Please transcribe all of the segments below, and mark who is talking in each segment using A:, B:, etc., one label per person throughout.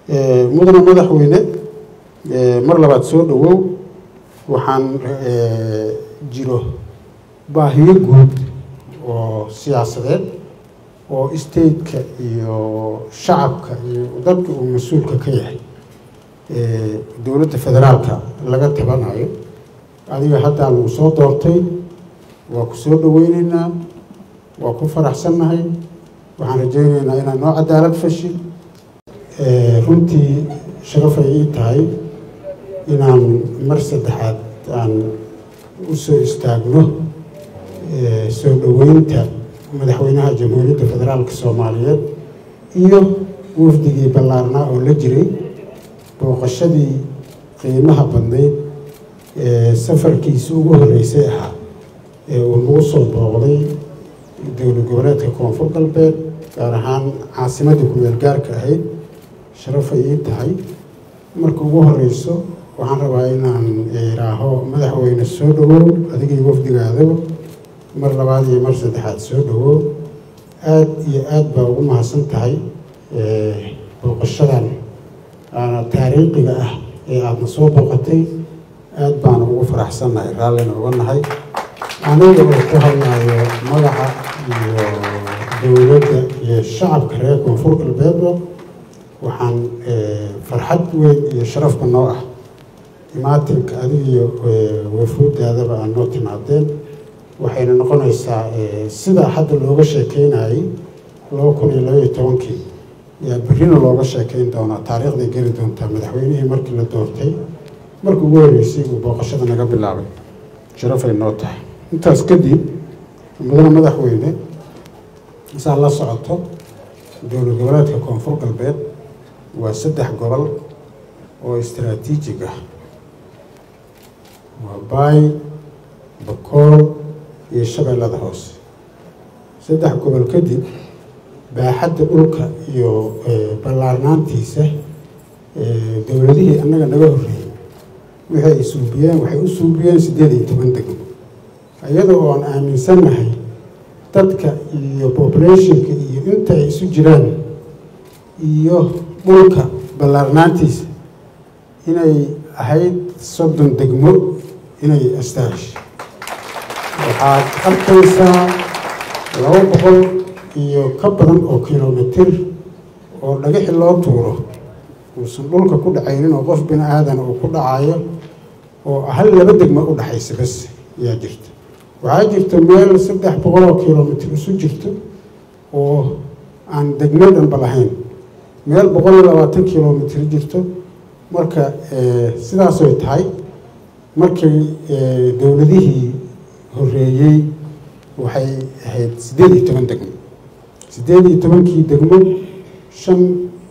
A: mudana madaxweyne mar labaad soo dhowow waxaan jiro baahiyo guud oo siyaasadeed oo stateka iyo shacabka iyo dadka uu mas-uulka ka yahay dowladda federaalka laga tabanayo adiga haddaa lagu soo doortay waa ku soo dhoweyneynaa waa ku faraxsannahay waxaan rajayneynaa inaad noo cadaalad fashi runtii sharafay ii tahay inaan mar saddexaad aan u soo istaagno soo dhoweynta madaxweynaha jamhuuriyadda federaalka soomaaliyeed iyo wafdigii ballaarnaa oo la jiray booqashadii qiimaha badnayd ee safarkiisa ugu horreysay ahaa ee uu nagu soo booqday dowlad goboleedka koonfur galbeed gaar ahaan caasimadii ku-meel gaarka ahayd sharafay ii tahay marka ugu horeyso waxaan rabaa inaan iraaho madaxweyne soo dhowow adigii wafdigaadaba mar labaad iyo mar saddexaad soo dhowow aada iyo aada baa ugu mahadsan tahay booqashadan aana taariikhiga ah ee aadna soo booqatay aada baana ugu faraxsannahay raallina uga nahay aniga oo ku hadlayo magaca iyo dowladda iyo shacabka reer koonfur galbeedba waxaan farxad weyn iyo sharafba noo ah imaatinka adig iyo wafuudaadaba aan noo timaadeen waxayna noqonaysaa sida hadda looga sheekeynayay laba kun iyo labaiyo tobankii yaa berrina looga sheekeyn doonaa taariikhday geli doontaa madaxweynihii markii la doortay markii ugu horreysay uu booqashada naga bilaabay sharafay noo tahay intaas kadib mudane madaxweyne saa la socoto dowlad goboleedka koonfur galbeed waa saddex gobol oo istaraatiijig ah waa baay bakool iyo shabeellada hoose saddex gobol kadib baaxadda dhulka iyo ballaarnaantiisa dowladihii annaga naga horreeyey wixii ay suubiyeen waxay u suubiyeen siddeed iyo toban degmo iyada oo aan aaminsannahay dadka iyo populationka iyo inta ay isu jiraan iyo dhulka ballaarnaantiisa inay ahayd soddon degmo inay astaash waxaad arkaysaa laba boqol iyo ka badan oo kilomitir oo dhagaxi loo tuuro uusan dhulka ku dhacaynin oo qof bini aadan uu ku dhacayo oo hal laba degmo u dhexaysa bas ayaa jirta waxaa jirta meel saddex boqol oo kilomitir isu jirto oo aan degmo dhanba lahayn meel boqol iyo labaatan kilomitir jirto marka sidaasoy tahay markii dowladihii horreeyey waxay ahayd siddeed iyo toban degmo siddeed iyo tobankii degmo shan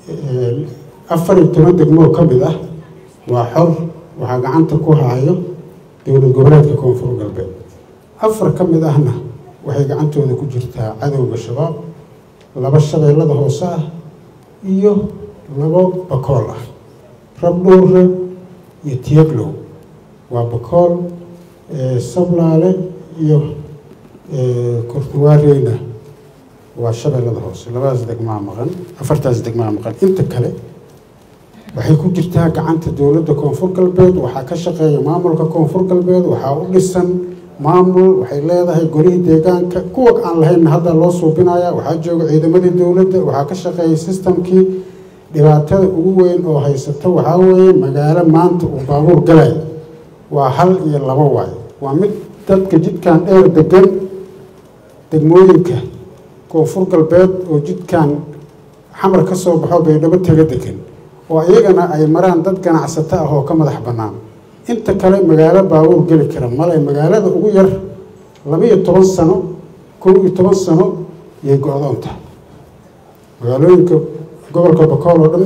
A: afar iyo toban degmoo ka mid ah waa xor waxaa gacanta ku hayo dowlad goboleedka koonfur galbeed afar ka mid ahna waxay gacantooda ku jirtaa cadowga shabaab laba shabeellada hoose ah iyo labo bakool ah rabdhowre iyo tiyaglow waa bakool sablaale iyo kortuwaareyna waa shabeellada hoose labadaas degmaa maqan afartaas degmaa maqan inta kale waxay ku jirtaa gacanta dowladda koonfur galbeed waxaa ka shaqeeya maamulka koonfur galbeed waxaa u dhisan maamul waxay leedahay golihii deegaanka kuwa aan lahaynna hadda loo suubinaya waxaa jooga ciidamadii dowladda waxaa ka shaqeeya sistamkii dhibaatada ugu weyn oo haysato waxaa weeye magaalo maanta uu baabuur galay waa hal iyo labo waay waa mid dadka jidkan dheer degan degmooyinka koonfur galbeed oo jidkan xamar ka soo baxo baydhabo taga degan oo iyagana ay maraan dad ganacsato ah oo ka madax bannaan inta kale magaalo baabuur geli kara male magaalada ugu yar laba-iyo toban sano kow iyo toban sano yay go-doon tahay magaalooyinka gobolka bakool oo dhan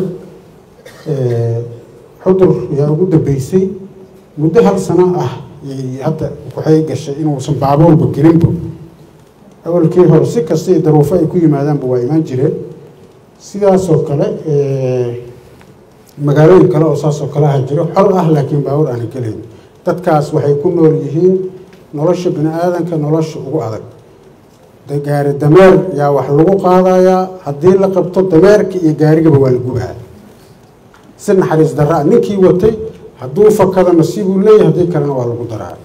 A: xudur yaa ugu dambeysay muddo hal sano ah yay hadda waxay gashay inuusan baabuurba gelinba awalkii hore si kasta iyo daruufo ay ku yimaadaanba waa imaan jireen sidaasoo kale magaalooyin kale oo saasoo kale aha jiro xor ah laakiin baabuur aana gelayn dadkaas waxay ku nool yihiin nolosha bini aadanka nolosha ugu adag gaari dameer yaa wax lagu qaadayaa haddii la qabto dameerka iyo gaarigaba waa la gubaa si naxariis darraa ninkii watay hadduu fakado nasiibuu leeyahay haddii kalena waa lagu daraa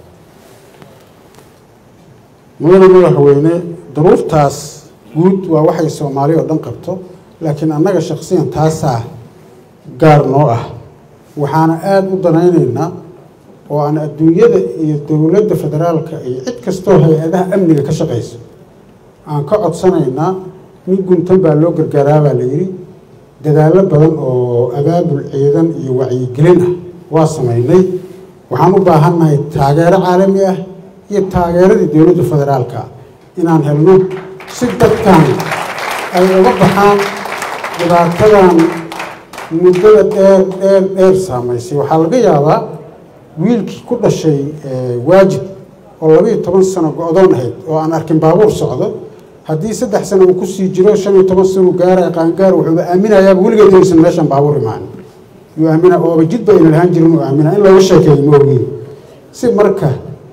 A: mudane madaxweyne duruuftaas guud waa waxay soomaali oo dhan qabto laakiin annaga shaksiyan taasaa gaar noo ah waxaana aada u danaynaynaa oo aan adduunyada iyo dowladda federaalka iyo cid kastoo hay-adaha amniga ka shaqayso aan ka codsanaynaa nin guntan baa loo gargaaraa baa la yidhi dadaallo badan oo abaabul ciidan iyo wacyigelin ah waa samaynay waxaan u baahannahay taageero caalami ah iyo taageeradii dowladda federaalka inaan helno si dadkan ay uga baxaan dhibaatadan muddada dheer dheer dheer saamaysay waxaa laga yaabaa wiilkii ku dhashay waajib oo labaiyo toban sano go-doon ahayd oo aan arkin baabuur socdo haddii saddex sano uu kusii jiro shan iyo toban sano gaaraya qaangaar wuxuuba aaminayaaba weligeed inaysan meeshan baabuur imaan yuu aamina ooba jidba ayna lahaan jirin uu aamina in looga sheekeeyo ma ogiin si marka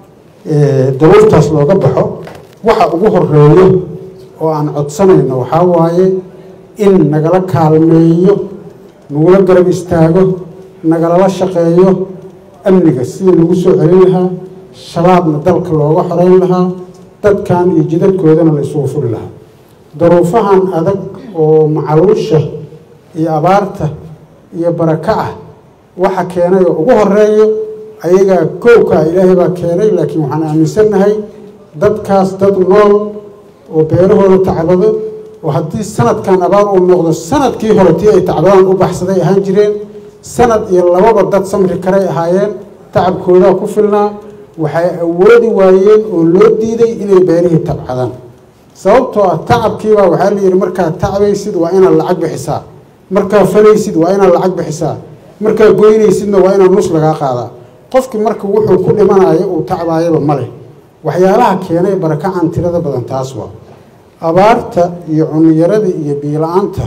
A: daruurtaas looga baxo waxa ugu horeeyo oo aan codsanayno waxaa waaye in nagala kaalmeeyo nagula garab istaago nagalala shaqeeyo amniga sidii lagu soo celin lahaa shabaabna dalka looga xoreyn lahaa dadkan iyo jidadkoodana la isugu furi lahaa daruufahan adag oo macaluusha iyo abaarta iyo baraka ah waxa keenay oo ugu horeeyo ayagaa kowkaa ilaahay baa keenay laakiin waxaan aaminsannahay dadkaas dad nool oo beerahooda tacbado oo haddii sanadkan abaar uu noqdo sanadkii hore tii ay tacbadaan u baxsaday ahaan jireen sanad iyo lababa dad samri karay ahaayeen tacabkoodaa ku filnaa waxay awoodi waayeen oo loo diiday inay beerihii tabcadaan sababtoo ah tacabkiibaa waxaa la yidhi markaad tacbaysid waa inaad lacag bixisaa markaa falaysid waa inaad lacag bixisaa markaa goynaysidna waa inaad nus lagaa qaadaa qofkii marka wuxuu ku dhimanayo uu tacbaayaba ma leh waxyaalaha keenay barakacan tirada badan taas waa abaarta iyo cuniyarada iyo biila-aanta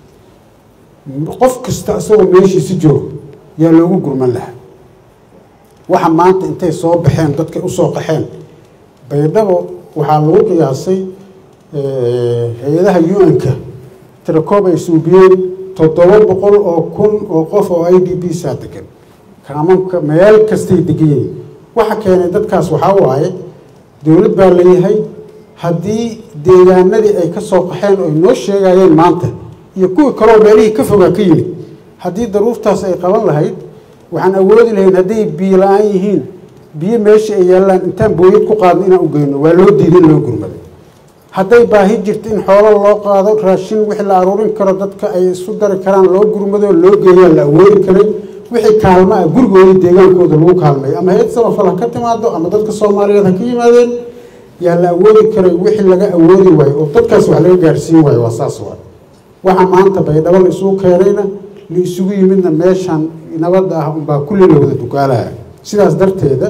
A: qof kasta isagoo meeshiisi joogo yaa loogu gurman lahaa waxa maanta intay soo baxeen dadkay usoo qaxeen baydhabo waxaa lagu qiyaasay hay-adaha u-n-ka tirakoob ay suubiyeen toddoba boqol oo kun oo qof oo i d b saa degan kaamanka meel kastay degan yihiin waxa keenay dadkaas waxaa waaye dowlad baa leeyahay haddii deegaanadii ay ka soo qaxeen oo ay noo sheegayeen maanta iyo kuwii kaloo meelihii ka fogaa ka yimid haddii daruurtaas ay qaban lahayd waxaan awoodi lahayn hadday biyo la-aan yihiin biyo meesha ay yaallaan intaan booyad ku qaadno inaan u geyno waa loo diiday in loo gurmaday hadday baahi jirto in xoolo loo qaado raashin wixii la aruurin karo dadka ay isu dari karaan loo gurmado loo geeyaa la awoodi karay wixii kaalmo ah gurigooda deegaankooda lagu kaalmeeyo ama hay-ad samafal ha ka timaado ama dadka soomaaliyeed ha ka yimaadeen yaa la awoodi karay wixii laga awoodi waayo oo dadkaas wax laga gaarsiin waayo waa saas waa waxa maanta baydhabo la isugu keenayna la isugu yimidna meeshan nabadda ah unbaa kulli la wada dugaalaha sidaas darteeda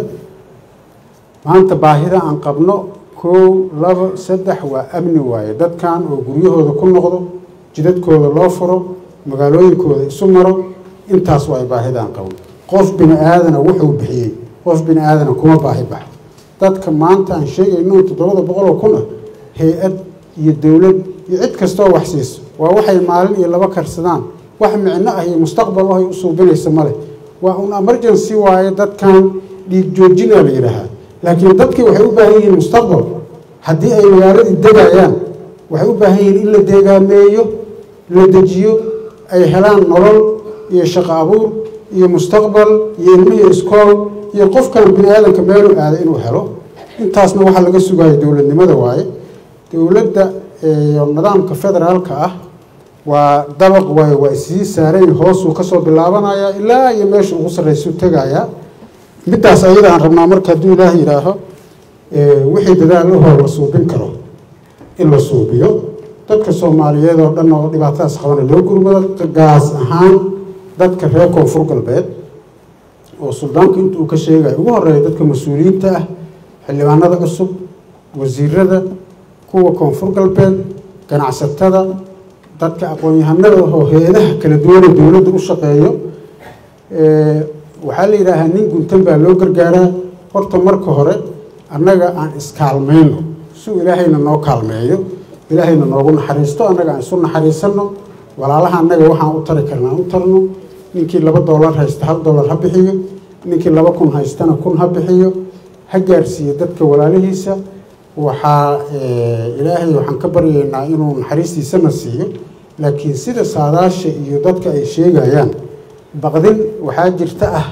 A: maanta baahida aan qabno kow labo saddex waa amni waaye dadkan oo guryahooda ku noqdo jidadkooda loo furo magaalooyinkooda isu maro intaas waa baahida aan qabno qof bini aadana wuxuu bixiyey qof bini aadana kuma baahi baxa dadka maanta aan sheegayno toddobada boqol oo kun ah hay-ad iyo dowlad iyo cid kastoo wax siiso waa waxay maalin iyo laba karsadaan wax micno ah iyo mustaqbal ahay u suubinaysa male waa un emergency waaye dadkan dhiig joojinaa la yidhaahaa laakiin dadkii waxay u baahan yihiin mustaqbal haddii ay magaaladii degayaan waxay u baahan yihiin in la deegaameeyo la dejiyo ay helaan nolol iyo shaqo abuur iyo mustaqbal iyo ilmihii iskool iyo qofkan bini aadanka meeluu aada inuu helo intaasna waxaa laga sugayo dowladnimada waaye dowladda iyo nidaamka federaalka ah waa dabaq waayo waa isii saaran hoosuu kasoo bilaabanaya ilaa iyo meesha ugu sarraysu tegaya middaas ayada aan rabnaa marka hadduu ilaah yidhaaho wixii dadaalahoo la suubin karo in la suubiyo dadka soomaaliyeed oo dhan oo dhibaatadaas qabana loo gurmado gaas ahaan dadka reer koonfur galbeed oo suldaanku inta uu ka sheegayo ugu horeeya dadka mas-uuliyiinta ah xildhibaanada cusub wasiirada kuwa koonfur galbeed ganacsatada dadka aqoon-yahanada oo hay-adaha kala duwane dowladda u shaqeeyo waxaa la yidhaahaa nin guntan baa loo gargaaraa horta marka hore annaga aan iskaalmayno suu ilaahayna noo kaalmeeyo ilaahayna noogu naxariisto annaga aan isu naxariisanno walaalaha annaga waxaan u tari karna aan u tarno ninkii laba doolar haysta hal doolar ha bixiyo ninkii laba kun haystana kun ha bixiyo ha gaarsiiyo dadka walaalihiisa waxaa ilaahay waxaan ka baryaynaa inuu naxariistiisana siiyo laakiin sida saadaasha iyo dadka ay sheegayaan baqdin waxaa jirta ah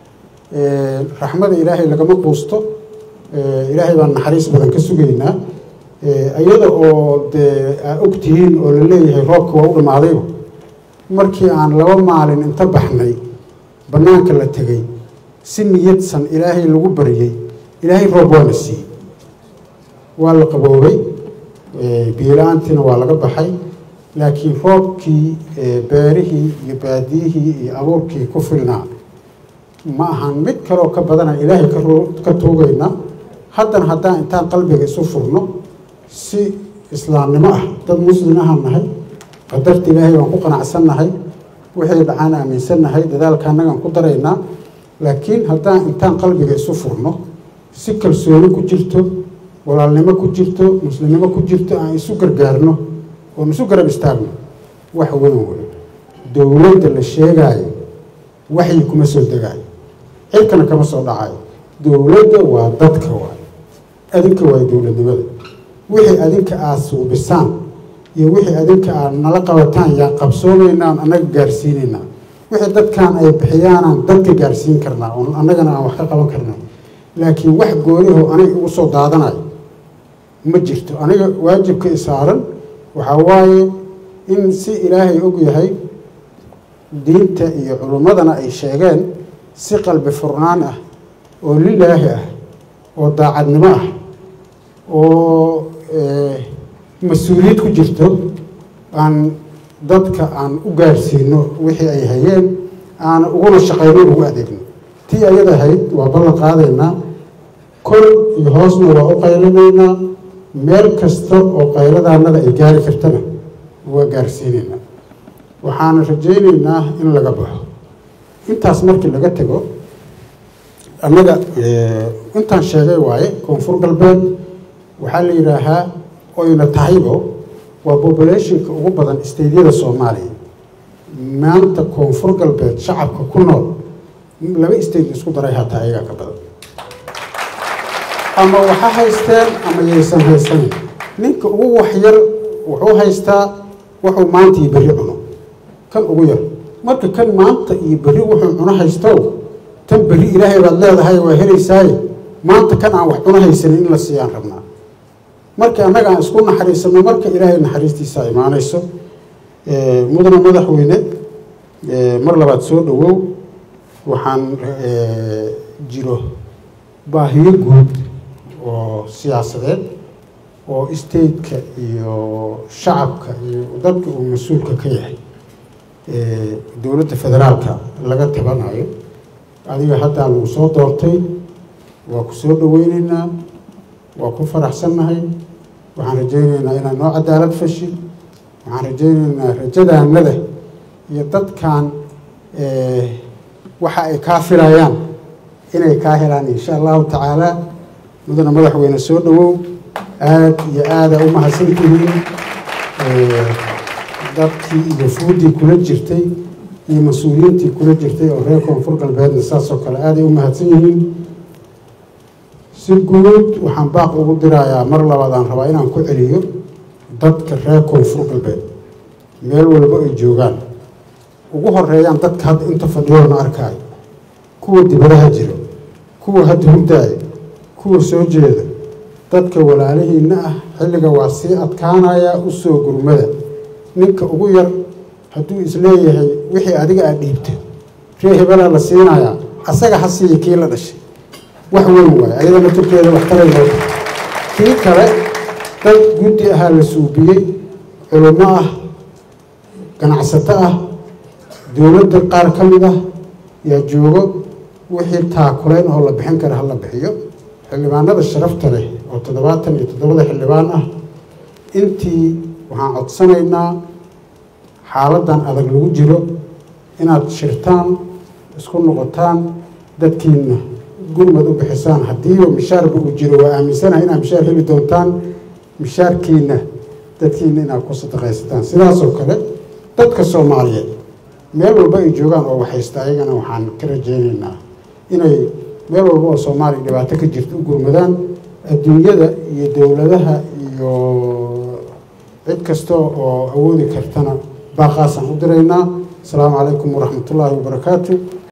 A: raxmada ilaahay lagama quusto ilaahay baan naxariis badan ka sugaynaa iyada oo dee aa og tihiin oo la leeyahay roobka waa u dhammaadayba markii aan laba maalin inta baxnay bannaanka la tegay si niyadsan ilaahay lagu baryey ilaahay roob waana siiyey waa la qaboobay biila-aantiina waa laga baxay laakiin roobkii beerihii iyo baadiyihii iyo abuurkii ku filnaa ma ahan mid kaleoo ka badana ilaahay ka tuugaynaa haddana haddaan intaan qalbiga isu furno si islaamnimo ah dad muslim ahaan nahay qadarta ilaahay baan ku qanacsan nahay wixii dhacaan aaminsannahay dadaalka annagaan ku daraynaa laakiin haddaan intaan qalbiga isu furno si kalsooni ku jirto walaalnimo ku jirto muslimnimo ku jirto aan isu gargaarno oon isu garab istaagno wax weyn wey dowladda la sheegaayo waxyi kuma soo degaayo cirkana kama soo dhacayo dowladda waa dadka waay adinka waay dowladnimada wixii adinka aad suubisaan iyo wixii adinka aad nala qabataan yaa qabsoomaynaan annaga gaarsiinaynaa wixii dadkan ay bixiyaanaan dadka gaarsiin karnaa oon annagana aan wax ka qaban karnaa laakiin wax gooniho aniga igu soo daadanayo ma jirto aniga waajibka isaaran waxaa waaye in si ilaahay og yahay diinta iyo culummadana ay sheegeen si qalbi furnaan ah oo lilaahi ah oo daacadnimo ah oo mas-uuliyad ku jirto aan dadka aan u gaarsiino wixii ay hayeen aan uguna shaqayno ugu adeegno tii ayada ahayd waa ballan qaadaynaa kol iyo hoosna waa u qaylinaynaa meel kasta oo qayladaanada ay gaari kartana waa gaarsiinaynaa waxaana rajaynaynaa in laga baxo intaas markii laga tego annaga intaan sheegay waaye koonfur galbeed waxaa la yidhaahaa oyna tahaybo waa populationka ugu badan steydyada soomaaliya maanta koonfur galbeed shacabka ku nool laba state isku daray hataa ayagaa ka badan ama waxa haysteen ama yaysan haysanin ninka ugu waxyar wuxuu haystaa wuxuu maanta iyo berri cuno kan ugu yar marka kan maanta iyo berri wuxuu cuno haystow tan berri ilaahay baad leedahay waa helaysaaye maanta kan aan wax cuno haysanin in la siiyaan rabnaa marka annaga aan isku naxariisano marka ilaahay naxariistiisa imaanayso mudana madaxweyne mar labaad soo dhawow waxaan jiro baahiyo guud oo siyaasadeed oo stateka iyo shacabka iyo dadka uu mas-uulka ka yahay dowladda federaalka laga tabanayo adiga haddaa lagu soo doortay waa ku soo dhaweyneynaa waa ku faraxsannahay waxaan rajayneynaa inaad noo cadaalad fashid waxaan rajayneynaa rajadaanada iyo dadkan waxa ay kaa filayaan inay kaa helaan insha allahu tacaala mudana madaxweyne soo dhawow aad iyo aada u mahadsantihiin dadkii iyo fuuddii kula jirtay iyo mas-uuliyiintii kula jirtay oo reer koonfur galbeedna saasoo kale aaday u mahadsan yihiin si guud waxaan baaq ugu dirayaa mar labaadaan rabaa inaan ku celiyo dadka reer koonfur galbeed meel walba ay joogaan ugu horeeyaan dadka hadda inta fadhiyoona arkaayo kuwa dibadaha jiro kuwa hadda hurdaayo kuwa soo jeeda dadka walaalihiinna ah xilliga waa sii adkaanayaa u soo gurmada ninka ugu yar hadduu isleeyahay wixii adiga aad dhiibto ree hebelaa la siinayaa asaga ha siiya kii la dhashay wax weyn waaye ayadana turkeeda wax taray loo kii kale dad guddi ahaa la suubiyey culummo ah ganacsato ah dowladda qaar ka mid ah yaa joogo wixii taakulayn oo la bixin kara ha la bixiyo xildhibaanada sharafta leh oo toddobaatan iyo toddobada xildhibaan ah intii waxaan codsanaynaa xaaladdan adag lagu jiro inaad shirtaan isku noqotaan dadkiina gurmad u bixisaan haddiiba mishaarba uu jiro waa aaminsanahay inaad mishaar heli doontaan mishaarkiina dadkiina inaad ku sadaqaysataan sidaasoo kale dadka soomaaliyeed meel walba ay joogaan oo waxaysta ayagana waxaan ka rajaynaynaa inay meel walba oo soomaaliya dhibaato ka jirta u gurmadaan adduunyada iyo dowladaha iyo cid kasta oo awoodi kartana baaqaasaan u diraynaa asalaamu calaykum waraxmatullaahi wabarakaatu